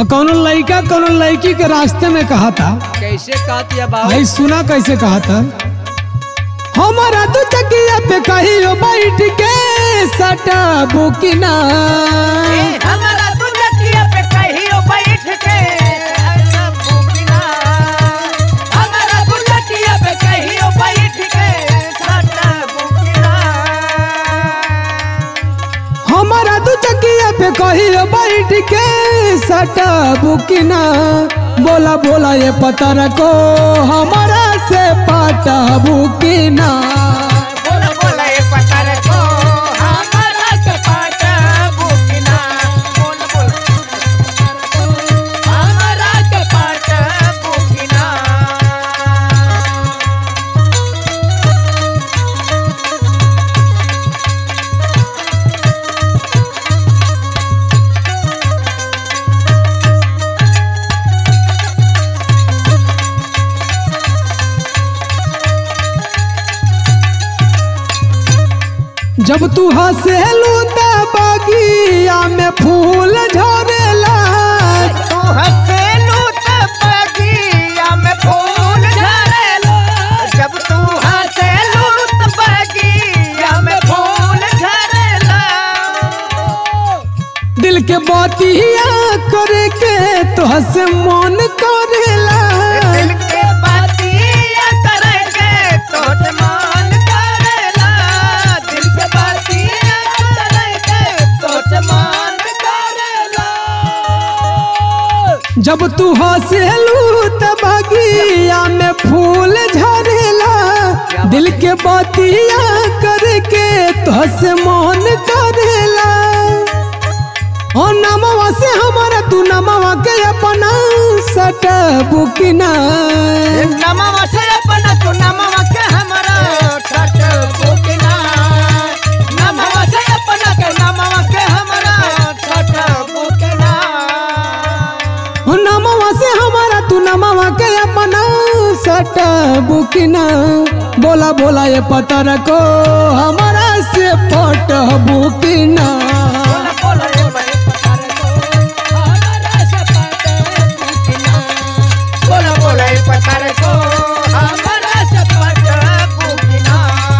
हाँ कौनो लड़का कौनो लड़की के रास्ते में कहा था कैसे कहती है बाबू भाई सुना कैसे कहा था हमारा दू चकिया पे कहियो बैठ के सटा बुकिना हमारा दुनिया पे कहियो बैठ के सब बुकिना हमारा दुनिया पे कहियो बैठ के सब बुकिना हमारा दू चकिया पे कहियो बैठ के सटा बुकिना बोला बोला ये पता रखो हमारा से पाटा बुकिना बोला बोला ये पता रखो हमारा कपाट बुकिना बोला बोला हमारा कपाट बुकिना जब तू हंसेलू त बगिया में फूल झरेला तू हंसेलू त बगिया में फूल झरेला जब तू हंसेलू त बगिया में फूल झरेला दिल के बातिया करे के तो हंसे मन करेला दिल के बातिया करेंगे तो मान करेला दिल के बातिया करेंगे तो मान करेला जब तू हंसेलू त बगिया में फूल झरेला दिल के बातिया करे के तो हंसे मन करेला ओ नमवा से हमारा तू नमवा के अपना सटा बुकिना नमवा से अपना तू नमवा के हमारा छठ बुकना नमवा से अपना के नमवा के हमारा छठ बुकना ओ नमवा से हमारा तू नमवा के अपना सटा बुकिना बोला बोला ये पता रखो हमारा से पट बुकिना बोला बोला ये भाई पता रखो हमारा से पट बुकना बोला बोला ये पता रखो हमारा से पट बुकना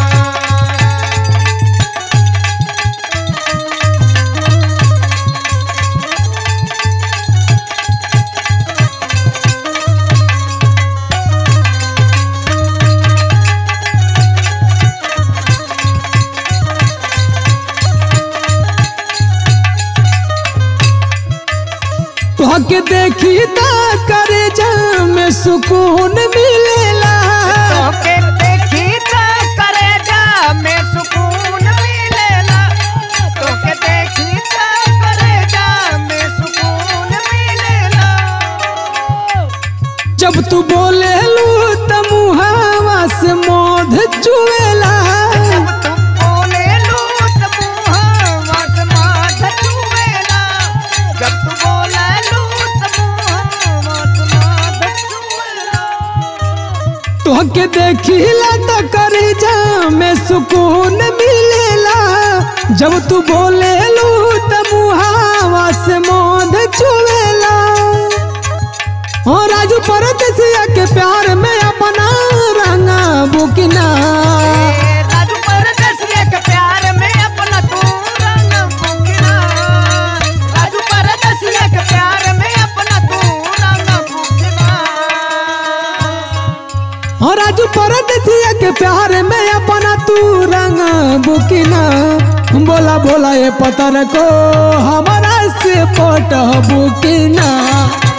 तुहके देखी ता करे जा में सुकून मिलेला तोके देखी त करेजा में सुकून मिलेला तोके देखी त करेजा में सुकून मिलेला जब तू बोले लू त मुहावा से मोध चुएला जब तू बोले लू त मुहावा से माथ चुवेला जब तू बोले लू त मुहावा से माथ चुवेला तुहके देखीला त करे जा में सुकून मिलेला जब तू बोले लू त मुहावा से मोध चुएला ओ राजू परदेसिया के प्यार में अपना रंगा बुकिना राजू परदेसिया के प्यार में अपना तू रंग फूकना राजू परदेसिया के प्यार में अपना तू रंग फूकना ओ राजू परदेसिया के प्यार में अपना तू रंगा बुकिना बोला बोला ये पता रखो हमारा से पट बुकिना